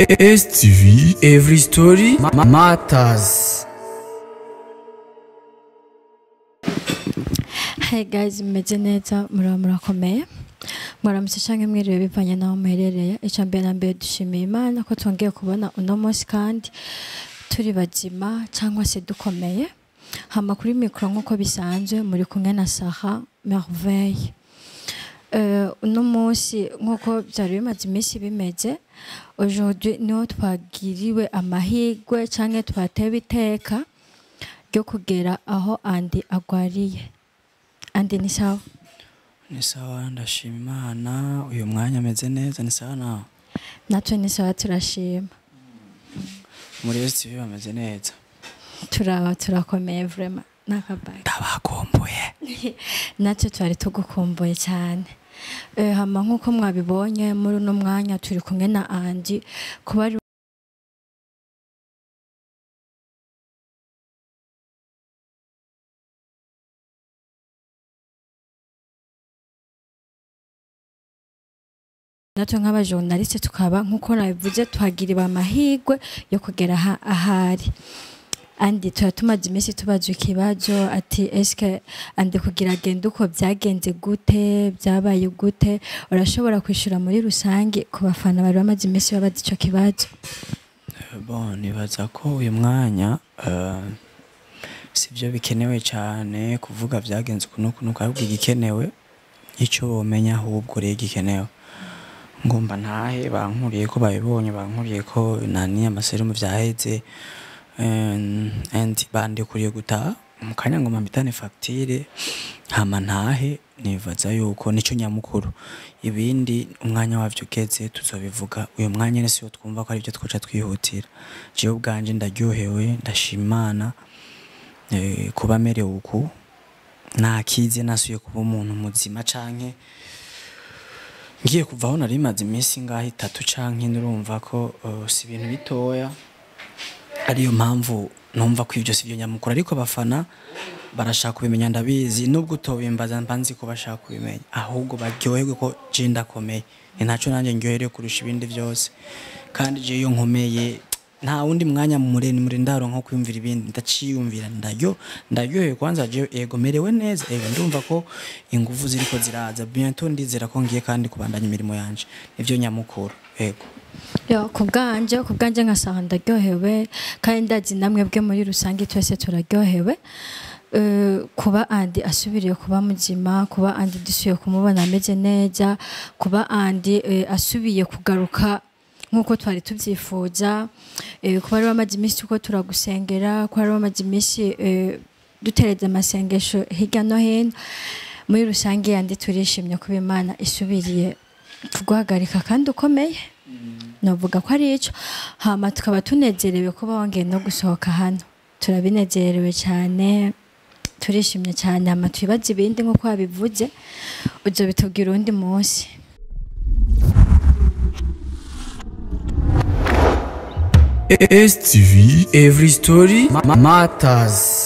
STV Every Story ma- Matters Hey guys mumeze neza muraba murakomeye mwaramutse canke mwiriwe bivanye naho muherereye ica mbere na mbere dushimiye imana ko twongeye kubona uno munsi kandi turi bazima cyangwa se dukomeye hama kuri mikoro nk'uko bisanzwe muri kumwe na Sarah Merveille Euh, uno munsi nk'uko byari bimaze iminsi bimeze aujourd'hui niho twagiriwe amahirwe canke twatewe iteka ryo kugera aho andi agwariye andi ni sawa ni sawa ndashima imana uyu mwanya ameze neza ni sawa nawe natwe ni sawa turashima muri STV bameze neza turaba turakomeye vrema nakabaye ndabakumbuye natwe twari tugukumbuye cyane Eh, hama nk'uko mwabibonye muri uno mwanya turi kumwe na andi kuba ari natwe nk'abajournaliste tukaba nk'uko nabivuze tuhagiriwe amahirwe yo kugera aha- ahari andi tuba tumaze iminsi tubaza ikibazo ati eske andi kugira agende uko byagenze gute byabaye gute urashobora kwishyura muri rusange ku bafana bari bamaze iminsi babaza icyo kibazo bon nibaza ko uyu mwanya eh, sivyo bikenewe cyane kuvuga byagenze uku n'uku n'uku ahubwo igikenewe icyo womenya ahubwo rero gikenewe ngomba ntahe bankuriye ko babibonye bankuriye ko nani amaserumu vyaheze and and bandikuriye gutaha mu kanya ngoma mpitane fagitire hama ntahe nibaza yuko nico nyamukuru ibindi umwanya wavyo ugeze tuzobivuga uyu mwanya nyene siwo twumva ko aribyo twoca twihutira jewe ubwanje ndaryohewe ndashima imana eh, kuba merewe uku nakize nasuye kuba umuntu muzima canke ngiye kuva aho nari maze iminsi ngaho itatu canke nurumva ko uh, si ibintu bitoya ariyo mpamvu numva ko ibyo si byo nyamukuru ariko abafana barashaka kubimenya ndabizi nubwo utobimbaza mba nzi ko bashaka kubimenya ahubwo baryoherwe ko je ndakomeye ni naco nanjye ndyoherewe kurusha ibindi byose kandi je iyo nkomeye nta wundi mwanya mure muri ndaro nko kwiyumvira ibindi ndaciyumvira ndaryo ndaryohewe kwanza je ego merewe neza ego ndumva ko ingufu ziriko ziraza bientôt ndizera ko ngiye kandi kubandanya imirimo yanje nivyo nyamukuru ego yo ku bwanje ku bwanje nkasaha ndaryohewe kandi ndazi namwe bwe muri rusange twese turaryohewe Eh, kuba andi asubiriye kuba muzima kuba andi dusubiye kumubona ameze neza kuba andi eh, asubiye kugaruka nk'uko twari tubyifuza eh, kuba ari bamaze iminsi tuko turagusengera kuba ari bamaze iminsi eh, dutereza amasengesho hirya no hino muri rusange yandi turishimye kuba imana isubiriye kuguhagarika kandi ukomeye navuga ko ari icyo hama tukaba tunezerewe kuba wongeye no gusohoka hano turabinezerewe cyane turishimye cyane hama twibaze ibindi nk'uko wabivuze ujya bitubwira undi munsi STV Every Story ma- Matters